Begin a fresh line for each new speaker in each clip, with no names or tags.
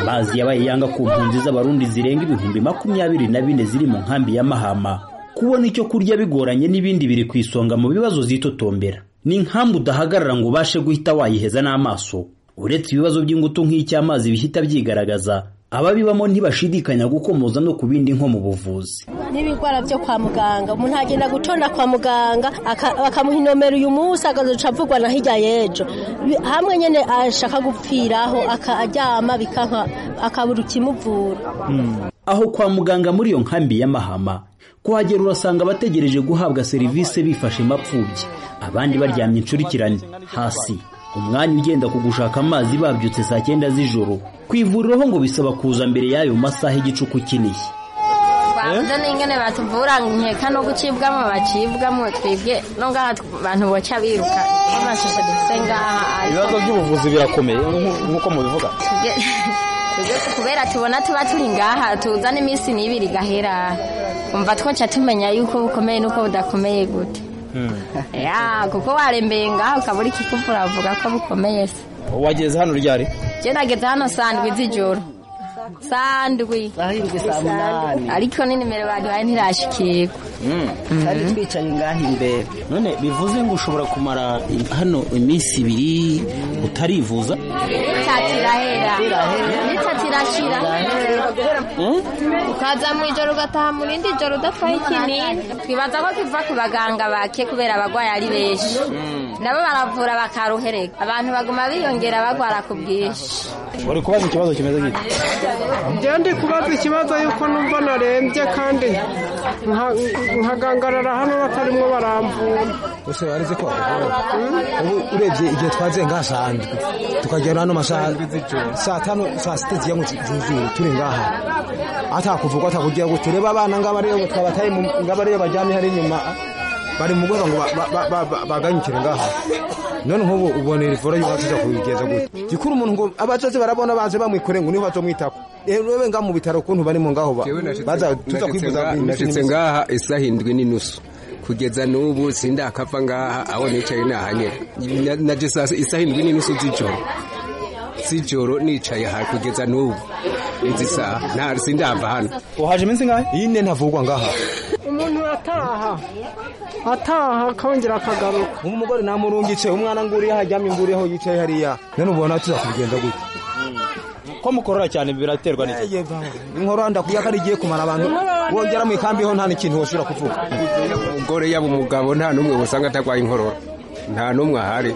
amazi yabaye yanga ku mpunzi z'abarundi zirenga ibihumbi makumyabiri na bine ziri mu nkambi ya mahama kubona icyo kurya bigoranye n'ibindi biri ku isonga mu bibazo zitotombera ni inkambi udahagarara ngo ubashe guhita wayiheza n'amaso uretse ibibazo by'ingutu nk'icy'amazi bihita byigaragaza ababibamo ntibashidikanya gukomoza no ku bindi nko mu buvuzi
n'ibirwara byo kwa muganga umuntu agenda gutonda kwa muganga bakamuha inomero uyu munsi agaca avugwa na hirya y'ejo hamwe nyine ashaka gupfiraho akaryama akabura ukimuvura
aho kwa muganga muri iyo nkambi y'amahama kuhagera urasanga abategereje guhabwa serivisi bifashe mapfubyi abandi baryamye incurikirane hasi umwanya ugenda ku gushaka amazi babyutse saa cyenda z'ijoro ku ivuriro ho ngo bisaba kuza mbere y'ayo masaha igicuku kinishye
bavuze n'ingene batuvura nkeka no gucibwamo bacibwamo twebwe no ngaha abantu boca biruka n'amashusho dufite ngaha
ibibazo by'ubuvuzi birakomeye nk'uko mubivuga
kubera tubona tuba turi ngaha tuza n'iminsi n'ibiri gahera umva twoca tumenya yuko bukomeye n'uko budakomeye gute kuko warembeye ngaha ukabura ikikuvura bavuga ko bukomeye se
wageze hano ryari
njye nageze hano sandwi z'ijoro sandwi ariko ni nimero baduhaye ntirashikirwa
twari twicaye ngaha imbere
none bivuze ngo ushobora kumara hano iminsi ibiri utarivuza
tatirahera nitatirashira ukaza mu ijoro ugataha mu rindi joro udapfaye ikinini twibaza ko tuva ku baganga bake kubera abagwayi ari benshi nabo baravura bakaruhereka abantu baguma biyongera bagwara ku bwinshi
uri kubaza ikibazo kimeze gute
njyewe ndi kubaza ikibazo yuko numva narembye kandi nkagangarara hano batarimo baramvura
ese warize ko ubu urebye igihe twaziye ngaha sandwi tukagera hano masaha saa tanu saa sita ziyango zuzuye turi ngaha atakuvugwa atakugira ngo turebe abana ngaba rero twabataye ngaba rero baryamye hari inyuma bari mu rwego ngo baganyukire ngaha none nk'ubu ubona iri vura yubatse iza kubigeza gutya gikuru umuntu ngo abazaze barabona baze bamwikore ngo niho bazomwitako rero ngaha mu bitaro ukuntu barimo ngaho baza tuza kwivuza
nashitse ngaha isaha indwi n'inusu kugeza n'ubu sindakapfa ngaha aho nicaye nahanyera nageze isaha indwi n'inusu z'ijoro z'ijoro nicaye aha kugeza n'ubu izi saha nta sindava hano
uhaje iminsi ngahe
yine ntavugwa ngaha
umuntu ataha ataha akongera akagaruka
nk'umugore namurungitse umwana nguriye hajyamye nguriyeho yicaye hariya none ubona tuza kubigenza gutya
ko mukorora cyane biraterwa n'iki
inkoro ndakuya ko ari igiye kumara abantu wongera mu ikambi ho nta n'ikintu woshobora kuvuga
umugore yaba umugabo nta n'umwe usanga atarwaye inkorora nta n'umwe ahari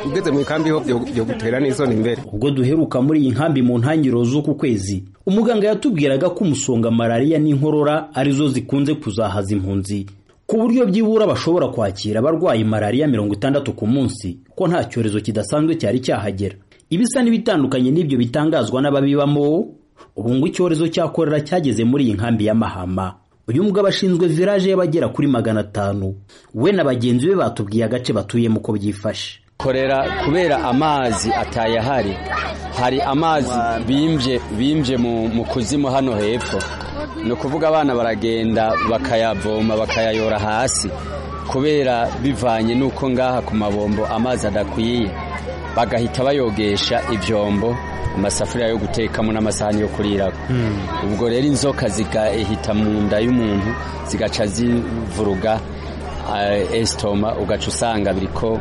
ugeze mu ikambi ho byo gutera n'isoni imbere
ubwo duheruka muri iyi nkambi mu ntangiriro z'uku kwezi umuganga yatubwiraga ko umusonga malariya n'inkorora arizo zikunze kuzahaza impunzi ku buryo byibura bashobora kwakira abarwayi malariya mirongo itandatu ku munsi ko nta cyorezo kidasanzwe cyari cyahagera ibisa n'ibitandukanye n'ibyo bitangazwa n'ababibamo ubu ngo icyorezo cya korera cyageze muri iyi nkambi ya mahama uyu mugabo ashinzwe viraje y'abagera kuri magana atanu we na bagenzi be batubwiye agace batuyemo uko byifashe
korera kubera amazi atayahari hari amazi bimbye bimbye mu kuzimu hano hepfo ni ukuvuga abana baragenda bakayavoma bakayayora hasi kubera bivanye n'uko ngaha ku mabombo amazi adakwiye bagahita bayogesha ibyombo amasafuriya yo gutekamo n'amasahani yo kuriraho ubwo rero inzoka zigahita mu nda y'umuntu zigaca zivuruga esitoma ugaca usanga biriko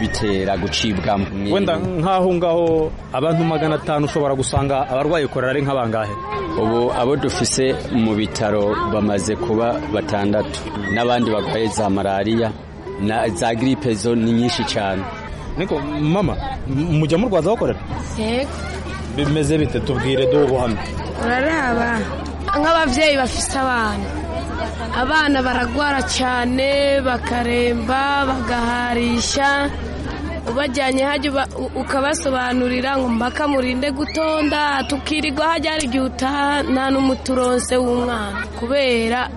bitera gucibwamo
wenda nk'aho ngaho abantu magana atanu ushobora gusanga abarwaye korera ari nk'abangahe
ubu abo dufise mu bitaro bamaze kuba batandatu n'abandi barwaye za malariya za giripe zo ni nyinshi cyane
niko mama mujya murwaza bakorera
yego
bimeze bite tubwire duhe ubuhamya
uraraba nk'ababyeyi bafite abana abana baragwara cyane bakaremba bagaharisha ubajyanye hajya ukabasobanurira ngo mbaka murinde gutonda tukirirwa hajya hari igihe utaha nta n'umuturonse w'umwana kubera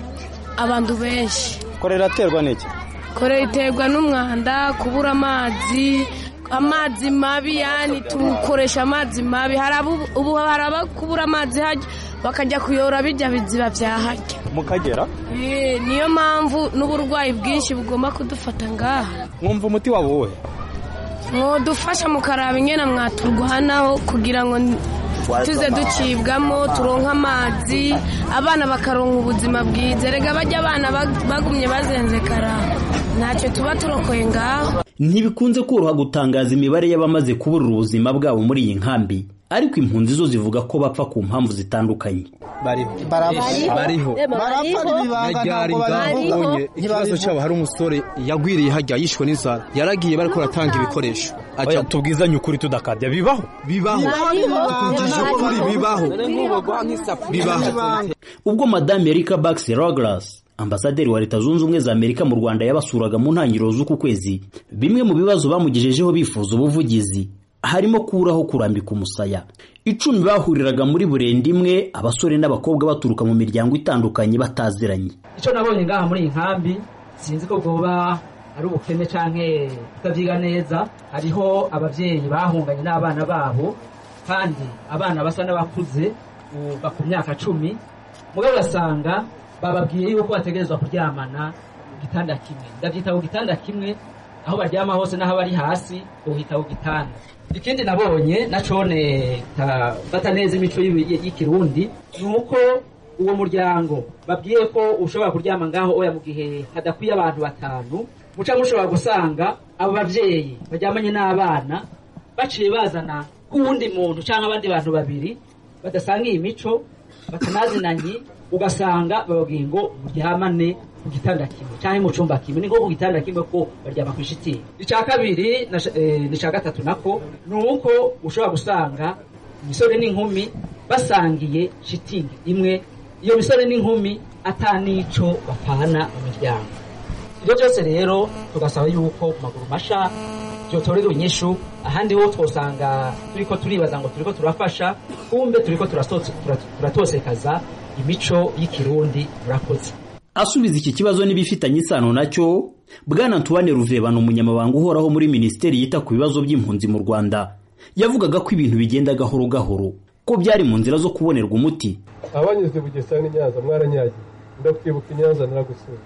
abantu benshi
korera aterwa n'iki
korera iterwa n'umwanda kubura amazi amazi mabi yani tukoresha amazi mabi ubu hari abakubura amazi hajya bakajya kuyora bijya biziba byahajya
mukagera
niyo mpamvu n'uburwayi bwinshi bugomba kudufata ngaha
mwumva umuti waba wowe
mwodufasha mukaraba ingena mwaturwanaho kugira ngo tuze ducibwamo turonka amazi abana bakaronka ubuzima bwiza erega bajya abana bagumye bazenzekara ntacyo tuba turokoye ngaho
ntibikunze koroha gutangaza imibare y'abamaze kuburira ubuzima bwabo muri iyi nkambi ariko impunzi zo zivuga ko bapfa ku mpamvu zitandukanye
bariho barapfa ikibazo cyabo hari umusore yagwiriye hajya yishwe n'inzara yaragiye bari kuratanga ibikoresho ajya tubwizanye ukuri tudakabya bibaho bibaho tukuvugisha ukuri bibaho bibaho
ubwo madame erika bakisi rogaras ambasaderi wa leta zunze ubumwe za amerika mu rwanda yabasuraga mu ntangiriro z'uku kwezi bimwe mu bibazo bamugejejeho bifuza ubuvugizi harimo kuraho kurambika umusaya icumi bahuriraga muri burenda imwe abasore n'abakobwa baturuka mu miryango itandukanye bataziranye
icyo nabonye ngaha muri iyi nkambi sinzi ko bwoba ari ubukene cyangwa kutabyiga neza hariho ababyeyi bahunganye n'abana babo kandi abana basa n'abakuze uba ku myaka cumi mugabo ugasanga bababwiye yuko bategerezwa kuryamana ku gitanda kimwe ndabyita ku gitanda kimwe aho baryama hose n'aho bari hasi uhita ku gitanda ikindi nabonye nacone tafata neza imico y'ikirundi ni uko uwo muryango babwiye ko ushobora kuryama ngaho oya mu gihe hadakwiye abantu batanu muca mushobora gusanga abo babyeyi baryamanye n'abana baciye bazana k'uwundi muntu cyangwa abandi bantu babiri badasanga iyi mico batanazinanye ugasanga bababwiye ngo muryamane ku gitanda kimwe cyangwa mu cyumba kimwe ni nko ku gitanda kimwe ko baryama ku ishitingi icya kabiri n'icya gatatu nako ni uko ushobora gusanga imisore n'inkumi basangiye shitingi imwe iyo misore n'inkumi atanico bapana mu miryango ibyo byose rero tugasaba yuko ku maguru masha byotorera inyishu ahandi ho twosanga turi ko turibaza ngo turi ko turafasha kumbe turi ko turatosekaza imico y'ikirundi murakoze
asubiza iki kibazo n'ibifitanye isano nacyo bwana ntubane ruvebano umunyamabanga uhoraho muri minisiteri yita ku bibazo by'impunzi mu rwanda yavugaga ko ibintu bigenda gahoro gahoro ko byari mu nzira zo kubonerwa umuti
abanyuze bugesera n'inyanza mwaranyagiye ndakwibuka inyanza naragusura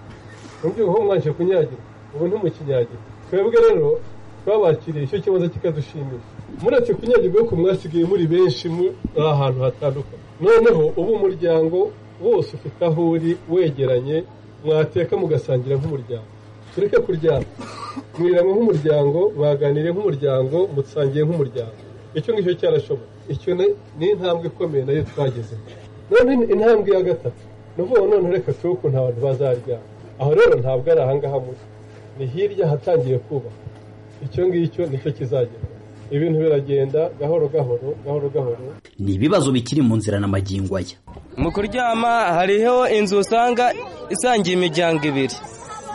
mubyuho ho mwanje kunyagira ubu ntimukinyagira twebwe rero twabakiriye icyo kibazo kikadushimisha muretse kunyagirwa ko mwasigaye muri benshi muri ahantu hatandukanye noneho ubu umuryango wose ufite aho uri wegeranye mwateka mugasangira nk'umuryango tureke kuryama mwiriranywe nk'umuryango baganire nk'umuryango mutsangiye nk'umuryango icyo ngicyo cyarashoboye icyo ni intambwe ikomeye nayo twageze noneho intambwe ya gatatu ni ukuvuga none reka tube ukuntu abantu bazaryama aho rero ntabwo ari ahangaha muri ni hirya hatangiye kubaka icyo ngicyo nicyo kizagera ibintu biragenda gahoro gahoro gahoro gahoro
ni ibibazo bikiri mu nzira n'amagingo aya
mu kuryama hariho inzu usanga isangiye imiryango ibiri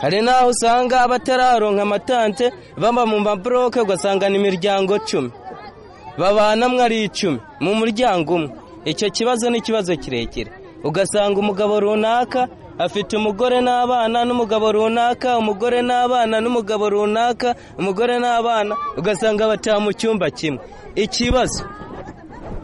hari n'aho usanga abatararonka amatante baba mu maburoke ugasanga ni imiryango cumi babanamwe ari icumi mu muryango umwe icyo kibazo ni ikibazo kirekire ugasanga umugabo runaka afite umugore n'abana n'umugabo runaka umugore n'abana n'umugabo runaka umugore n'abana ugasanga bataha mu cyumba kimwe ikibazo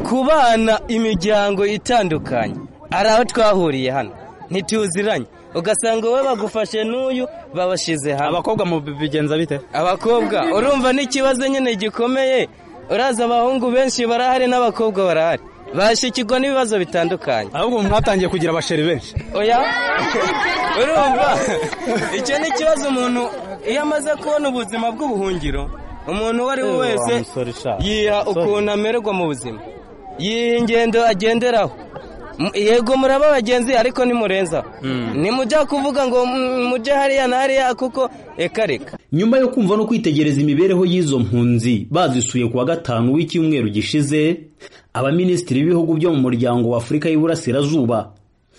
ku bana imiryango itandukanye ari aho twahuriye hano ntituziranye ugasanga wowe bagufashe n'uyu babashyize hamwe
abakobwa mu bigenza bite
abakobwa urumva n'ikibazo nyine gikomeye uraza abahungu benshi barahari n'abakobwa barahari bashikirwa n'ibibazo bitandukanye
ahubwo mwatangiye kugira abasheri benshi
oya urumva icyo ni ikibazo umuntu iyo amaze kubona ubuzima bw'ubuhungiro umuntu uwo ari we wese yiha ukuntu amererwa mu buzima yiha ingendo agenderaho yego muraba abagenzi ariko nimurenza nimujya kuvuga ngo mujye hariya na hariya kuko reka reka
nyuma yo kumva no kwitegereza imibereho y'izo mpunzi bazisuye ku wa gatanu w'icyumweru gishize abaminisitiri b'ibihugu byo mu muryango wa afurika y'uburasirazuba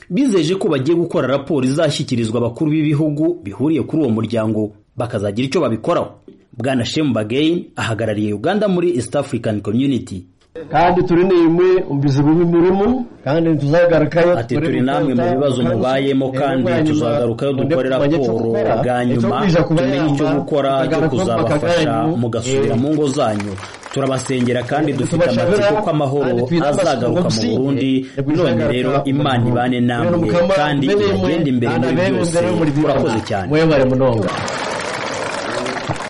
bizeje ko bagiye gukora raporo izashyikirizwa abakuru b'ibihugu bihuriye kuri uwo muryango bakazagira icyo babikoraho bwana shemu bageni ahagarariye uganda muri east african community
kandi turi nimwe umbizi bubi murimo kandi ntituzagaragayo
ati turi namwe mu bibazo mubayemo kandi tuzagarukayo dukore raporo bwa nyuma tumenye icyo gukora cyo kuzabafasha mugasubira mu ngo zanyu turabasengera kandi dufite amatsiko ko amahoro azagaruka mu burundi none rero imana ibane namwe kandi ibagende imbere muri byose murakoze cyane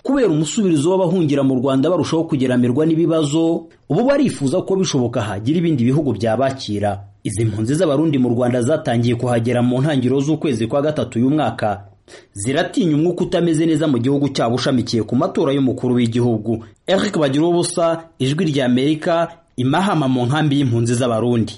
kubera umusubirizo w'abahungira mu Rwanda barushaho kugeramirwa n'ibibazo ubu barifuza ko bishoboka hagira ibindi bihugu byabakira izi mpunzi z'abarundi mu Rwanda zatangiye kuhagera mu ntangiriro z'ukwezi kwa gatatu uyu mwaka ziratinya umwuka utameze neza mu gihugu cyabo ushamikiye ku matora y'umukuru w'igihugu Eric Bagiruwubusa ijwi ry'Amerika imahama mu nkambi y'impunzi z'abarundi